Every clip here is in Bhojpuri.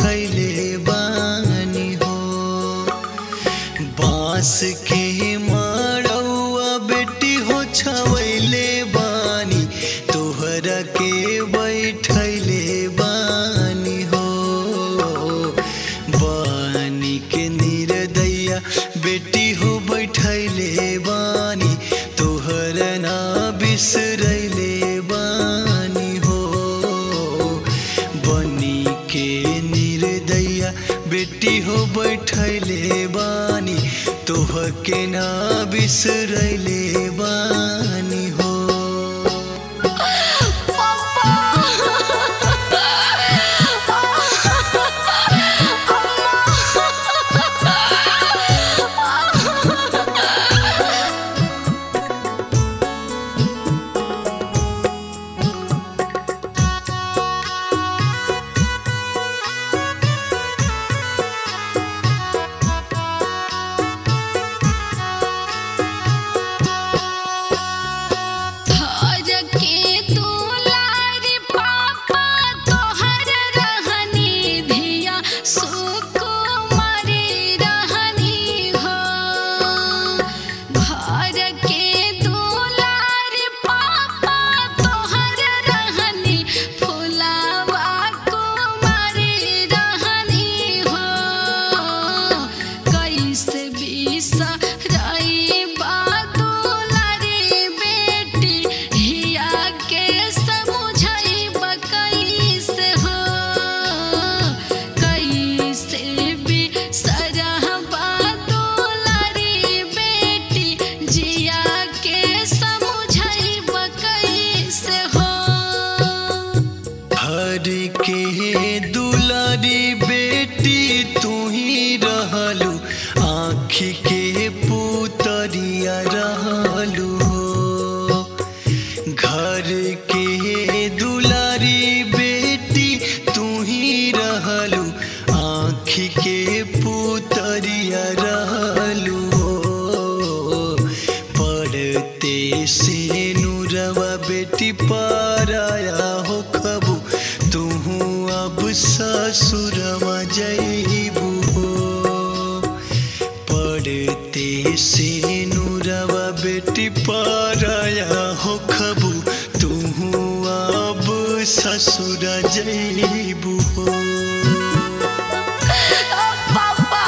बैठैले बानी हो बांस के मड़ौआ बेटी हो छवैले बानी तोहरा के बैठैले बानी हो बानी के निर्दैया बेटी हो बैठैले बानी तोहर ना बिसरैले बानी हो बनी के निर्दैया बेटी हो बैठैले बानी तोह के ना बिसरैले बानी हो थर के दुलारी पापा तोहर रहनी धिया सुकुमारी रहनी हो घर के दुलारी पापा तोहर रहनी फुलावा कुमारी रहनी हो कैसे बिसराई बादुलारी बेटी हिया के समझाई कैसे हो कैसे बिसरा बादुलारी बेटी जिया के समझाई कैसे हो हर के दुलारी बेटी तू ही रहलू आँखी के पुतरिया रहलू हो घर के दुलारी बेटी तू ही रहलू आँखी के पुतरिया रहलू हो पढ़ते से नूरवा बेटी पाराया हो खबू तू अब ससुरवा जईबू हो पढ़ते से नूरवा बेटी पाराया हो खबू तू अब ससुर जईबू हो पापा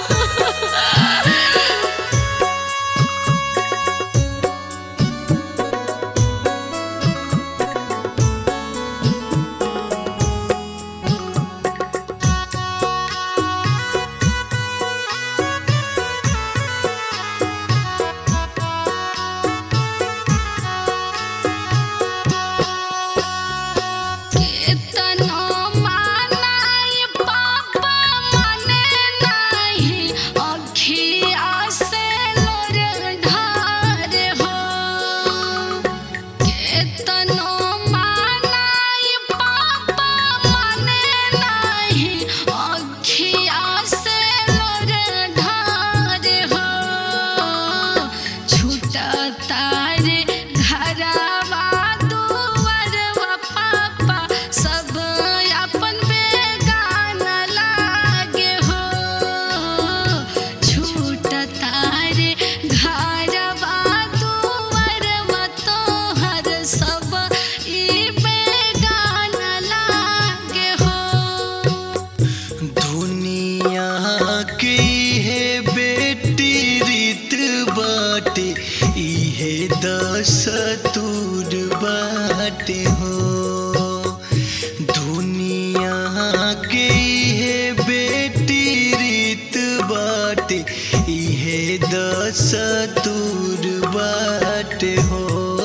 केतनो मानाई पापा मने नाही अखिया से लोर ढार हो केतनो मानाई पापा मने नाही अखिया से लोर ढार हो छूटा तारे घरवा दुआरवा पापा सब अपन बेगाना लागे हो छूट तारे घरवा दुआरवा तोहर सब ई बेगाना लागे हो दुनिया की है बेटी रीत बाटे इहे दस तूर बाटे हो दुनिया के है बेटी रीत बाटे इहे दस तूर बाटे हो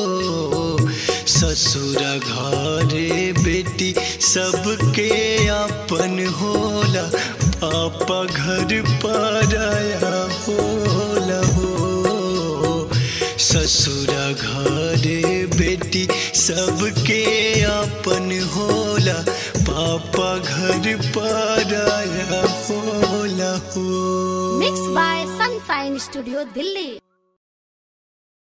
ससुर घरे बेटी सबके अपन होला पापा घर पराया होला हो ससुर घरे बेटी सबके अपन होला पापा घर पराया होला हो mix by Sunshine studio Delhi